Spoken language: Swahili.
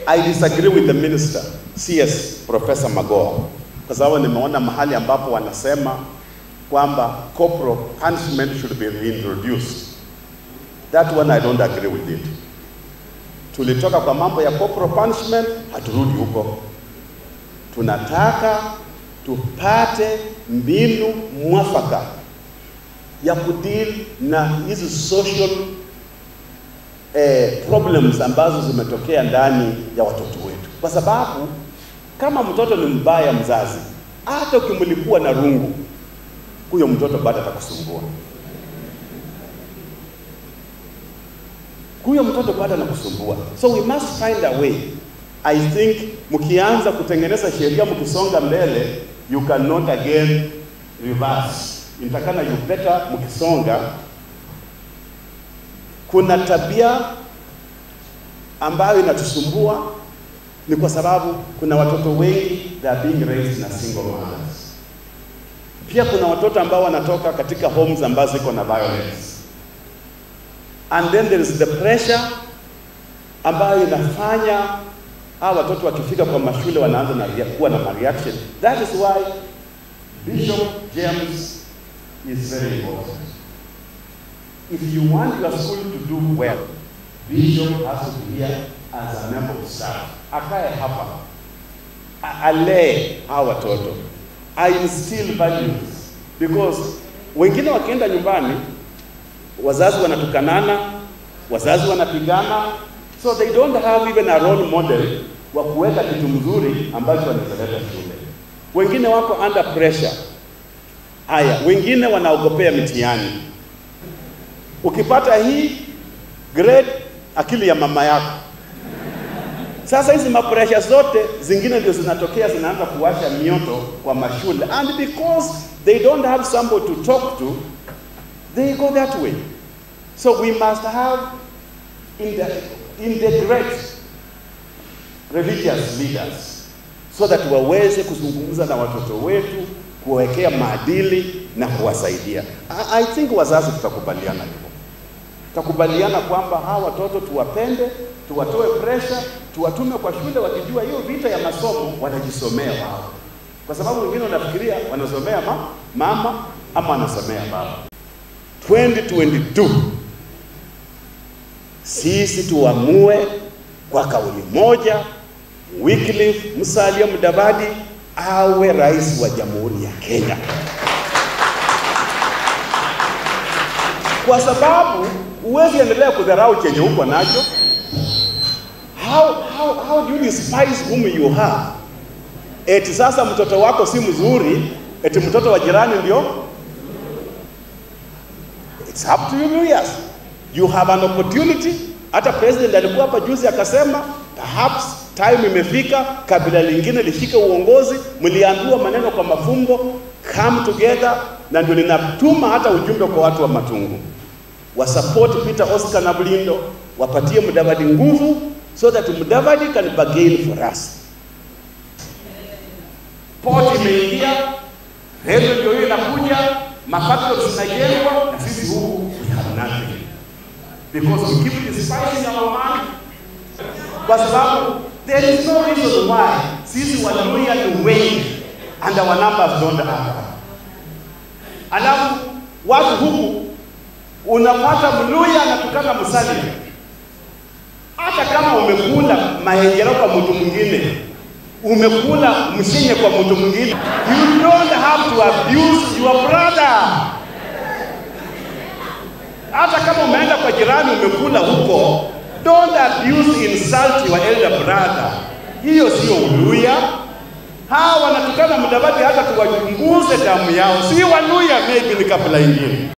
I disagree with the minister CS Professor Magoha kwa sababu nimeona mahali ambapo wanasema kwamba corporal punishment should be reintroduced. That one I don't agree with it. Tulitoka kwa mambo ya corporal punishment, haturudi huko. Tunataka tupate mbinu mwafaka ya kudeal na hizi social eh, problems ambazo zimetokea ndani ya watoto wetu, kwa sababu kama mtoto ni mbaya mzazi, hata ukimlipua na rungu, huyo mtoto bado atakusumbua. Huyo mtoto bado anakusumbua, so we must find a way. I think mkianza kutengeneza sheria, mkisonga mbele, you cannot again reverse. Intakana you better mkisonga. Kuna tabia ambayo inatusumbua ni kwa sababu kuna watoto wengi they are being raised na single mothers. Pia kuna watoto ambao wanatoka katika homes ambazo ziko na violence, and then there is the pressure ambayo inafanya hawa watoto wakifika kwa mashule wanaanza na rea- kuwa na reaction. That is why Bishop James is very important. If you want your school to do well, Bishop has to be here as a member of staff. Akae hapa, A- alee hawa watoto, I instill values because wengine wakienda nyumbani wazazi wanatukanana, wazazi wanapigana, so they don't have even a role model wa kuweka kitu mzuri ambacho wanazaleta shule. Wengine wako under pressure. Haya, wengine wanaogopea mitihani. Ukipata hii grade, akili ya mama yako. Sasa hizi mapresha zote zingine ndio zinatokea, zinaanza kuwasha mioto kwa mashule, and because they don't have somebody to talk to, they go that way. So we must have inte- integrate religious leaders so that waweze kuzungumza na watoto wetu, kuwawekea maadili na kuwasaidia. I, I think wazazi tutakubaliana hivyo, tutakubaliana kwamba hawa watoto tuwapende, tuwatoe pressure, tuwatume kwa shule wakijua hiyo vita ya masomo wanajisomea wao, kwa sababu wengine wanafikiria wanasomea ma, mama ama wanasomea baba. 2022 sisi tuamue kwa kauli moja, Wycliffe Musalia Mudavadi awe rais wa Jamhuri ya Kenya, kwa sababu huwezi endelea kudharau chenye uko nacho. How, how, how do you despise whom you have? Eti sasa mtoto wako si mzuri, eti mtoto wa jirani ndio It's up to you yes. You have an opportunity. Hata president alikuwa hapa juzi akasema perhaps time imefika kabila lingine lishike uongozi. Mliambiwa maneno kwa mafumbo, come together, na ndio ninatuma hata ujumbe kwa watu wa Matungu wasupport Peter Oscar na Blindo, wapatie Mudavadi nguvu so that Mudavadi can bargain for us. Port imeingia, reli ndio hiyo inakuja, mafactories zinajengwa, na sisi huku we have nothing because we keep despising our man, kwa sababu there is no reason why sisi Waluhya ni wengi and our numbers don't add up. Alafu watu huku unapata Mluya anatukana Musalia, hata kama umekula mahengero kwa mtu mwingine, umekula mshenye kwa mtu mwingine, you don't have to abuse your brother. Hata kama umeenda kwa jirani umekula huko, don't abuse insult your elder brother. Hiyo sio Uluya. Hawa wanatukana Mudavadi, hata tuwachunguze damu yao, si Waluya, maybe ni kabila ingine.